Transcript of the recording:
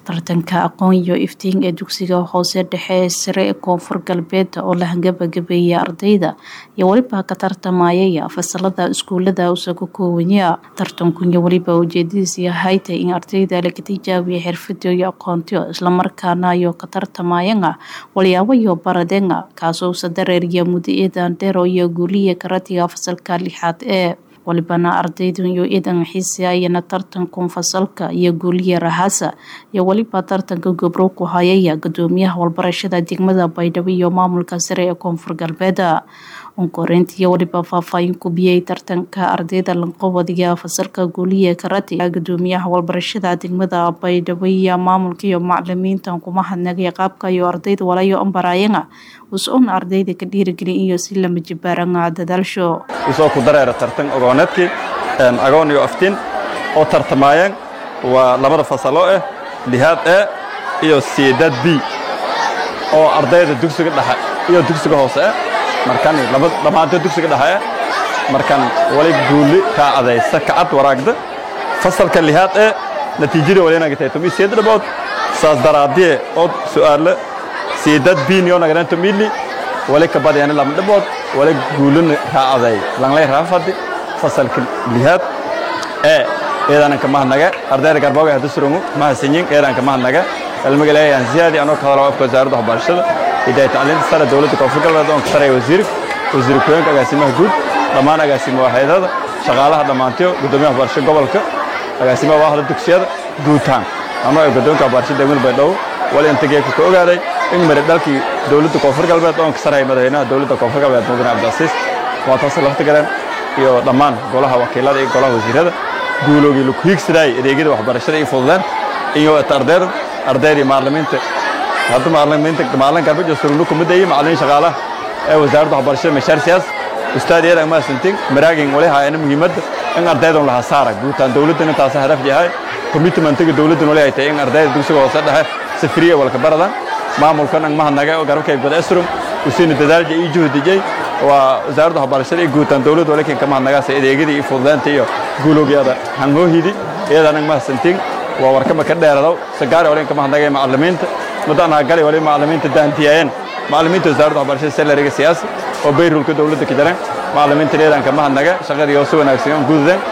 tartanka aqoon iyo iftiin ee dugsiga hoose dhexe ee sare ee koonfur galbeed oo la hangabagabeeyay ardayda iyo weliba ka tartamayaya fasalada iskuulada usa ku koowanya tartankuiyo weliba ujeedadiis yahay tay in ardayda laga tijaabiya xirfado iyo aqoontiyo islamarkaana iyo ka tartamayana walyaabo iyo baradenga kaasoo usa dareeriya mudaeedan dheero iyo guuliya karatiga fasalka lixaad ee walibana ardaydu iyo idan xiisayana tartankun fasalka iyo guuliya rahasa iyo weliba tartanka gobro ku hayaya gudoomiyaha walbarashada degmada baydhabo iyo maamulka sare ee koonfur galbeed unkoreynta iyo weliba faahfaahin ku biyay tartanka ardayda lanqobadiga fasalka guuliya karati gudoomiyaha walbarashada degmada baydhabo iyo maamulka iyo macalimiintan kuma hadnagay qaabka iyo ardayda walayo ambarayana us-oon ardayda ka dhiirigeliya iyo si lama jibaaranga dadaalsho usoo ku dareera tartan ogooneedkii agoon iyo aftiin oo tartamaayeen waa labada fasalo ah lihaad e iyo siidad b oo ardayda dugsiga dhexe iyo dugsiga hoose ah markan dhammaantood dugsiga dhexe ah markan wali guuli raacadaysa kacad waraagda fasalka lihaad e natiijada walinagatahay tomi siid dhabood saas daraadiye oo su'aalo siidad biinyo naganento mili wali kabadayani lama dhabood wali guulina raacaday langlay raafadi fasalka lihaad ee eedanan ka mahadnaga ardayda garbooga hada surangu mahadsanyin eedan ka mahadnaga cilmigalayaan ziyaadi anoo ka hadalo afka wasaaradda waxbarashada hidaaya tacliinta sare dowladda koonfur galbeed oon ka saraya wasiirka wasiir ku-xigeenka agaasimaha guud dhammaan agaasimo waaxeedada shaqaalaha dhammaantiyo gudoomiyaha waxbarasho gobolka agaasimaha waahda dugsiyada guutaan anoo ee guddoonka waxbarashada degmada baydhabo wali intageeka ka ogaaday in mari dhalkii dowladda koonfur galbeed oon ka saraya madaxweynaha dowladda koonfur galbeed mudane cabdicasiis waa taas lafta galeen iyo dhammaan golaha wakiilada iyo golaha wasiirada guuloogii laku hiigsadayay adeegyada waxbarashada iyo fududeen iyo ardayda ardayda macallimiinta hadda macallimiinta macallin garbajo surugnu kumida iyo macallimiin shaqaalaha ee wasaaradda waxbarashada mashaar siyaas ustaad iyada ma santin maraagin wali haayana muhiimadda in ardaydan laha saara guutaan dowladdan intaas hadaf yahay commitmentiga dowladdan wali ay tahay in ardayda dugsiga hoose dhexe safriya walka baradan maamulkan ang mahadnaga oo garabkay bada esrum usiina dadaalja iyo juhdijay waa wasaaradda waxbarashada iyo guutaan dowladda walikin ka mahadnagaasa adeegyadii iyo fududeynta iyo guuloogyada hangoohidi iyadaan ang mahadsantin waa warkama ka dheeradaw sagaari walin ka mahadnagay macallimiinta muddaan hagalay wali macallimiinta daantiyaayeen macallimiinta wasaaradda waxbarashada salariga siyaasa oo bayrulka dowladda ka jireen macallimiinta iyadaan ka mahadnaga shaqadii oo si wanaagsan gududeen